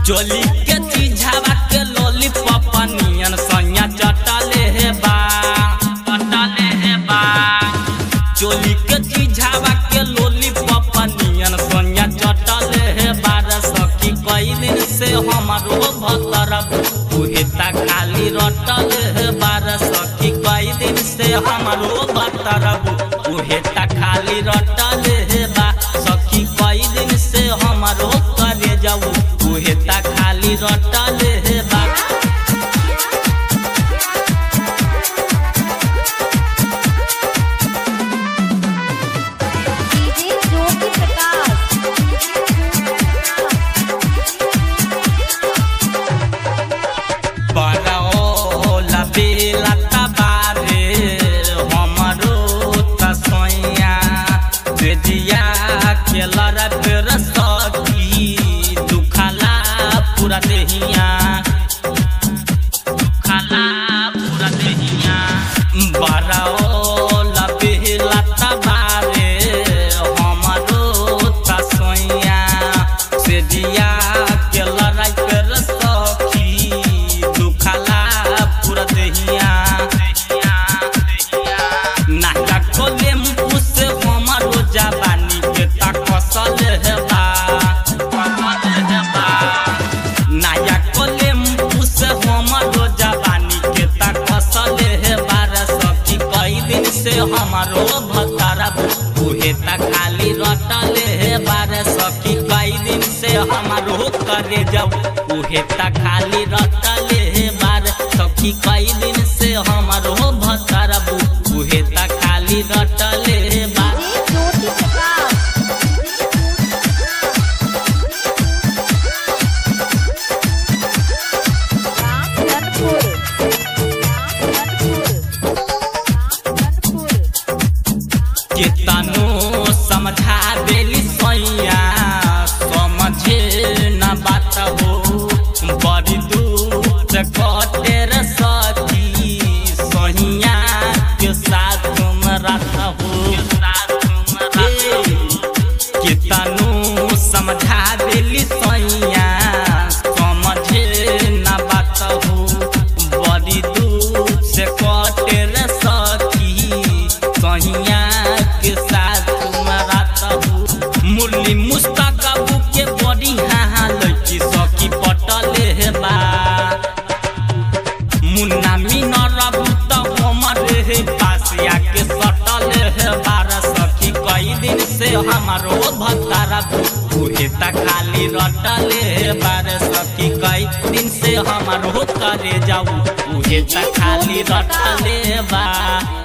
चोली के चीझावा के लॉलीपॉप नियन सैया चटले हे बा चटले हे बा चोली के चीझावा के लॉलीपॉप नियन सैया चटले हे बार सखी कई दिन से हमारो भतरब उहे ता खाली रटल हे बार सखी कई दिन से हमारो भतरब उहे ता खाली रटल हे बा सखी कई दिन से हमारो करे जाऊ उहे ता खाली रटल हे बा डीजे ज्योति प्रकाश बरौला बेला तबारे हमरो तसैया बेदिया के लड़क रसकी दुखला पूरा देहिया दुखला पूरा देहिया बरौला बेला तबारे हमरो तसैया बेदिया के लड़क रसकी दुखला पूरा देहिया नाका कोले मुस हमारो जवानी के तकसल हेबा कसल हेबा नाया कोले मुस हमारो जवानी के तकसल हेबा रे सखी कई दिन से हमारो भतारा उहे त खाली रटल हेबा रे सखी कई दिन से हमारो करे जब उहे त खाली रटल हेबा रे सखी कई दिन से हमारो भतारा उहे त खाली रटल हेबा डीजे ज्योति प्रकाश रामधनपुर रामधनपुर रामधनपुर केतनो समझा देली सैया समझे न बात हो बड़ी दूर कटे रे सखी सहिया के साथ तुम रात हो केतनो समझा देली सैया समझे न बात हो बड़ी दूर से कटे रे सखी सहिया के साथ तुम्हारा तबू मुरली मुस्तकबू के बड़ी हाँ लड़की सखी पटले हेबा मुन्ना मीनर त हमरे हे पासिया के सटल हेबा रे सखी कई दिन से हमारो भतारा उहे त खाली रटल हेबा रे सखी कई दिन से हमारो करे जाऊ उहे त खाली रटल हेबा